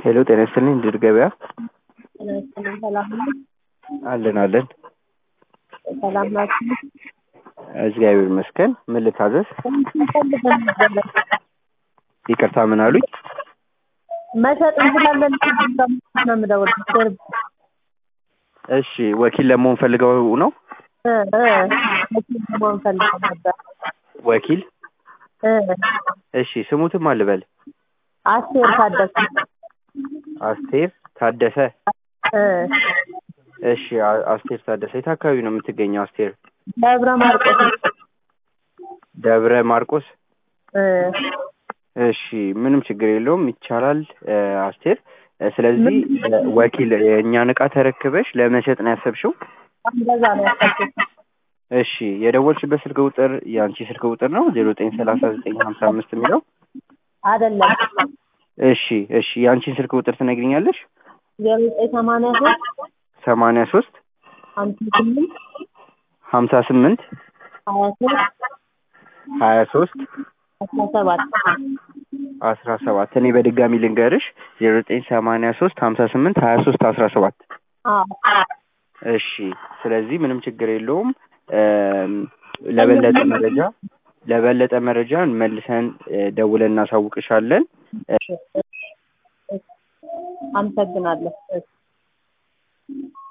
ሄሎ ጤና ይስጥልኝ ድር ገበያ ጤና ይስጥልኝ ሰላም ነው? አለን አለን ሰላም ናችሁ? እግዚአብሔር ይመስገን ምን ልታዘዝ ፈልገን ነበር ይቅርታ ምን አሉኝ መሸጥ እንችላለን ነው የምደውልልህ እሺ ወኪል ለመሆን ፈልገው ነው እ እ መኪና መሆን ፈልገን ነበር ወኪል እ እሺ ስሙትም አልበል አስቴር ታደሰ አስቴር ታደሰ እ እሺ አ- አስቴር ታደሰ የት አካባቢ ነው የምትገኘው አስቴር ደብረ ማርቆስ ደብረ ማርቆስ እ እሺ ምንም ችግር የለውም ይቻላል እ፣ አስቴር እ፣ ስለዚህ እ፣ ወኪል የእኛን እቃ ተረክበሽ ለመሸጥ ነው ያሰብሽው እንደዛ ነው ያሰብኩት እሺ የደወልሽበት ስልክ ቁጥር የአንቺ ስልክ ቁጥር ነው ዜሮ ዘጠኝ ሰላሳ ዘጠኝ ሀምሳ አምስት የሚለው አይደለም እሺ እሺ የአንቺን ስልክ ቁጥር ትነግሪኛለሽ ዜሮ ዘጠኝ ሰማንያ ሶስት ሰማንያ ሶስት ሀምሳ ስምንት ሀምሳ ስምንት ሀያ ሶስት ሀያ ሶስት አስራ ሰባት አስራ ሰባት እኔ በድጋሚ ልንገርሽ ዜሮ ዘጠኝ ሰማንያ ሶስት ሀምሳ ስምንት ሀያ ሶስት አስራ ሰባት አዎ እሺ ስለዚህ ምንም ችግር የለውም እም፣ ለበለጠ መረጃ ለበለጠ መረጃ መልሰን እ፣ ደውለን እናሳውቅሻለን እ፣ አመሰግናለሁ